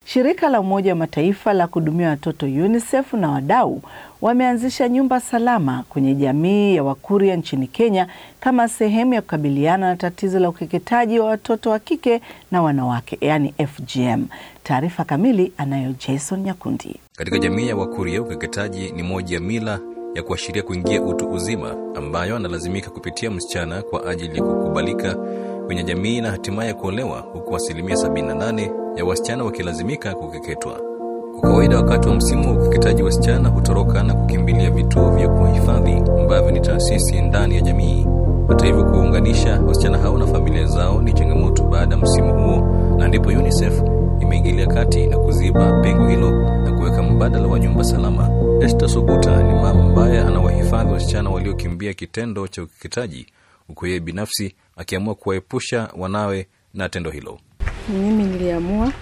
Shirika la Umoja wa Mataifa la kuhudumia watoto UNICEF na wadau wameanzisha nyumba salama kwenye jamii ya Wakuria nchini Kenya kama sehemu ya kukabiliana na tatizo la ukeketaji wa watoto wa kike na wanawake, yaani FGM. Taarifa kamili anayo Jason Nyakundi. Katika jamii ya Wakuria, ukeketaji ni moja ya mila ya kuashiria kuingia utu uzima ambayo analazimika kupitia msichana kwa ajili ya kukubalika kwenye jamii na hatimaye kuolewa, huku asilimia 78 ya wasichana wakilazimika kukeketwa. Kwa kawaida, wakati wa msimu wa ukeketaji, wasichana hutoroka na kukimbilia vituo vya kuwahifadhi ambavyo ni taasisi ndani ya jamii. Hata hivyo, kuwaunganisha wasichana hao na familia zao ni changamoto baada ya msimu huo, na ndipo UNICEF imeingilia kati na kuziba pengo hilo na kuweka mbadala wa nyumba salama. Esther Suguta ni mama ambaye anawahifadhi wasichana waliokimbia kitendo cha ukeketaji, huku yeye binafsi akiamua kuwaepusha wanawe na tendo hilo. Mimi niliamua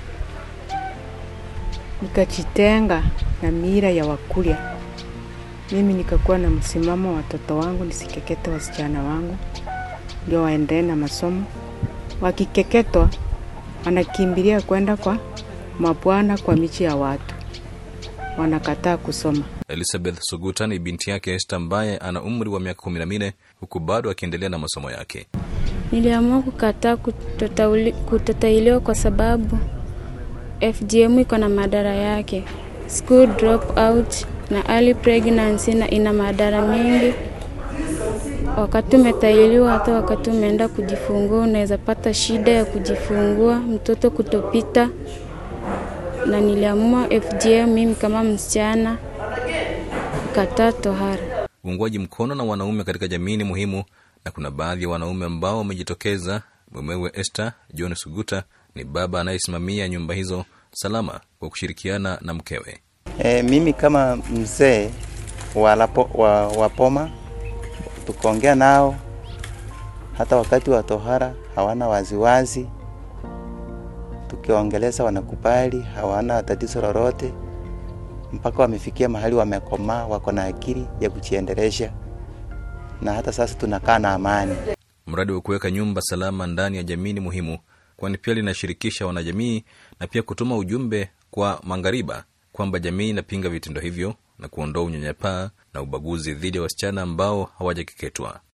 nikajitenga na mira ya Wakuria. Mimi nikakuwa na msimamo, watoto wangu nisikekete wasichana wangu, ndio waendelee na masomo. Wakikeketwa wanakimbilia kwenda kwa mabwana, kwa michi ya watu, wanakataa kusoma. Elizabeth Suguta ni binti yake Esther ambaye ana umri wa miaka kumi na minne huku bado akiendelea na masomo yake. Niliamua kukataa kutatailiwa kwa sababu FGM iko na madhara yake, school drop out na early pregnancy, na ina madhara mengi. Wakati umetailiwa, hata wakati umeenda kujifungua, unaweza pata shida ya kujifungua, mtoto kutopita. Na niliamua FGM mimi kama msichana kukataa tohara. Uungwaji mkono na wanaume katika jamii ni muhimu, na kuna baadhi ya wanaume ambao wamejitokeza. Mumewe Esther John Suguta ni baba anayesimamia nyumba hizo salama kwa kushirikiana na mkewe. E, mimi kama mzee wa, wa, wa Poma tukaongea nao, hata wakati wa tohara hawana waziwazi, tukiongeleza wanakubali, hawana tatizo lolote, mpaka wamefikia mahali wamekomaa, wako na akili ya kujiendelesha, na hata sasa tunakaa na amani. Mradi wa kuweka nyumba salama ndani ya jamii ni muhimu, kwani pia linashirikisha wanajamii na pia kutuma ujumbe kwa maghariba kwamba jamii inapinga vitendo hivyo na kuondoa unyanyapaa na ubaguzi dhidi ya wasichana ambao hawajakeketwa.